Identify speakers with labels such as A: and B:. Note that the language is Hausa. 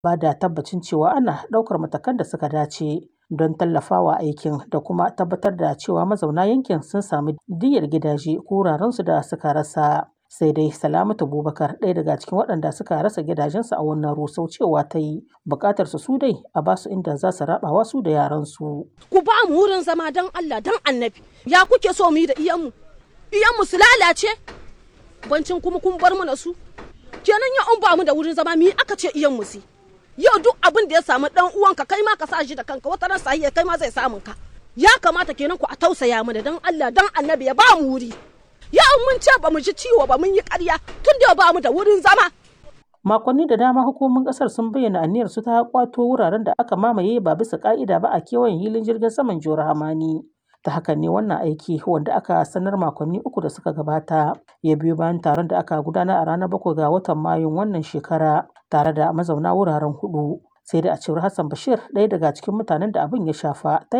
A: ba da tabbacin cewa ana ɗaukar matakan da suka dace don tallafawa aikin da kuma tabbatar da cewa mazauna yankin sun sami diyyar gidaje ko wurarensu da suka rasa. sai dai salamatu bubakar ɗaya daga cikin waɗanda suka rasa gidajensu a wannan rusau cewa ta yi buƙatar su su dai a basu inda za su rabawa su da yaransu.
B: ku ba mu wurin zama don allah don annabi ya kuke so mu yi da iyanmu iyanmu su lalace bancin kuma kun bar mu na su kenan ya an ba mu da wurin zama mi aka ce iyanmu su yau duk abin da ya samu dan uwanka kai ma ka sa shi da kanka wata ran sahiya kai ma zai samun ka ya kamata kenan ku a tausaya mana dan allah don annabi ya ba mu wuri ya mun ce ba mu ji ciwo ba mun yi ƙarya tun da ba mu da wurin zama.
A: Makonni da dama hukumomin ƙasar sun bayyana aniyar su ta kwato wuraren da aka mamaye ba bisa ƙa'ida ba a kewayen hilin jirgin saman Jihar Hamani. Ta hakan ne wannan aiki wanda aka sanar makonni uku da suka gabata ya biyo bayan taron da aka gudanar a ranar bakwai ga watan Mayun wannan shekara tare da mazauna wuraren hudu. Sai da a cewar Hassan Bashir ɗaya daga cikin mutanen da abin ya shafa ta